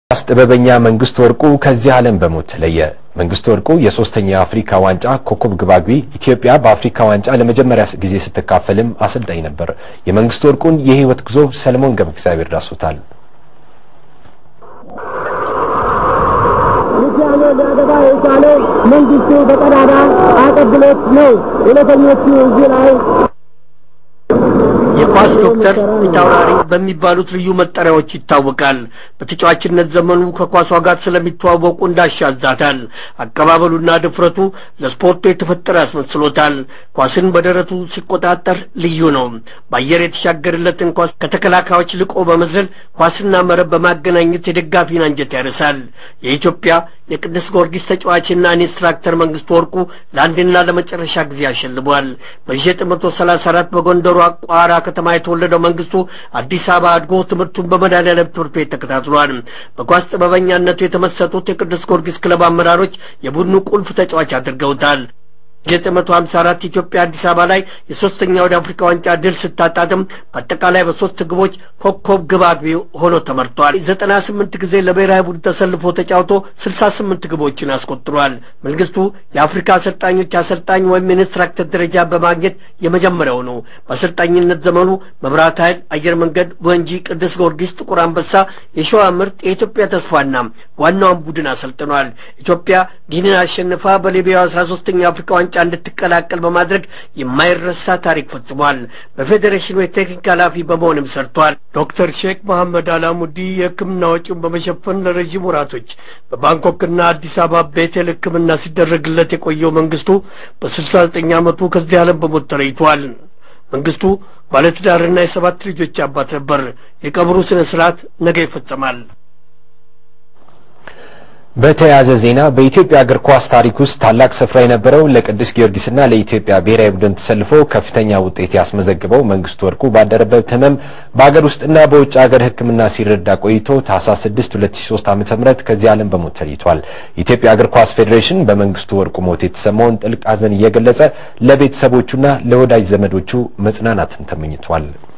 ኳስ ጥበበኛ መንግስቱ ወርቁ ከዚህ ዓለም በሞት ተለየ። መንግስቱ ወርቁ የሶስተኛው የአፍሪካ ዋንጫ ኮከብ ግባግቢ፣ ኢትዮጵያ በአፍሪካ ዋንጫ ለመጀመሪያ ጊዜ ስትካፈልም አሰልጣኝ ነበር። የመንግስቱ ወርቁን የህይወት ጉዞ ሰለሞን ገብረ እግዚአብሔር ዳሶታል። ውሳኔ ሊያገባ የቻለው መንግስቱ በቀዳዳ አቀብሎት ነው። እውነተኞቹ እዚህ ላይ የኳስ ዶክተር ፊታውራሪ በሚባሉት ልዩ መጠሪያዎች ይታወቃል። በተጫዋችነት ዘመኑ ከኳሷ ጋር ስለሚተዋወቁ እንዳሻዛታል። አቀባበሉና ድፍረቱ ለስፖርቱ የተፈጠረ ያስመስሎታል። ኳስን በደረቱ ሲቆጣጠር ልዩ ነው። በአየር የተሻገርለትን ኳስ ከተከላካዮች ልቆ በመዝለል ኳስና መረብ በማገናኘት የደጋፊን አንጀት ያርሳል። የኢትዮጵያ የቅዱስ ጊዮርጊስ ተጫዋችና ኢንስትራክተር መንግስቱ ወርቁ ለአንድና ለመጨረሻ ጊዜ አሸልቧል። በ1934 በጎንደሩ ቋራ ከተማ የተወለደው መንግስቱ አዲስ አበባ አድጎ ትምህርቱን በመድኃኔዓለም ትምህርት ቤት ተከታትሏል። በኳስ ጥበበኛነቱ የተመሰጡት የቅዱስ ጊዮርጊስ ክለብ አመራሮች የቡድኑ ቁልፍ ተጫዋች አድርገውታል። 1954 ኢትዮጵያ አዲስ አበባ ላይ የሶስተኛ ወደ አፍሪካ ዋንጫ ድል ስታጣጥም በአጠቃላይ በሶስት ግቦች ኮከብ ግብ አግቢ ሆኖ ተመርቷል። 98 ጊዜ ለብሔራዊ ቡድን ተሰልፎ ተጫውቶ 68 ግቦችን አስቆጥሯል። መንግስቱ የአፍሪካ አሰልጣኞች አሰልጣኝ ወይም ኢንስትራክተር ደረጃ በማግኘት የመጀመሪያው ነው። በአሰልጣኝነት ዘመኑ መብራት ኃይል፣ አየር መንገድ፣ ወንጂ፣ ቅዱስ ጊዮርጊስ፣ ጥቁር አንበሳ፣ የሸዋ ምርጥ፣ የኢትዮጵያ ተስፋና ዋናውን ቡድን አሰልጥኗል። ኢትዮጵያ ጊኒን አሸንፋ በሊቢያው 13ኛ የአፍሪካ ዋንጫ እንድትቀላቀል በማድረግ የማይረሳ ታሪክ ፈጽሟል። በፌዴሬሽኑ የቴክኒክ ኃላፊ በመሆንም ሰርቷል። ዶክተር ሼክ መሐመድ አላሙዲ የሕክምና ወጪውን በመሸፈን ለረዥም ወራቶች በባንኮክና አዲስ አበባ ቤቴል ሕክምና ሲደረግለት የቆየው መንግስቱ በስልሳ ዘጠኝ ዓመቱ ከዚህ ዓለም በሞት ተለይቷል። መንግስቱ ባለትዳርና የሰባት ልጆች አባት ነበር። የቀብሩ ስነ ስርዓት ነገ ይፈጸማል። በተያያዘ ዜና በኢትዮጵያ እግር ኳስ ታሪክ ውስጥ ታላቅ ስፍራ የነበረው ለቅዱስ ጊዮርጊስና ለኢትዮጵያ ብሔራዊ ቡድን ተሰልፎ ከፍተኛ ውጤት ያስመዘግበው መንግስቱ ወርቁ ባደረበት ህመም በአገር ውስጥና በውጭ ሀገር ሕክምና ሲረዳ ቆይቶ ታህሳስ 6 2003 ዓ.ም ከዚህ ዓለም በሞት ተለይቷል። የኢትዮጵያ እግር ኳስ ፌዴሬሽን በመንግስቱ ወርቁ ሞት የተሰማውን ጥልቅ ሐዘን እየገለጸ ለቤተሰቦቹና ለወዳጅ ዘመዶቹ መጽናናትን ተመኝቷል።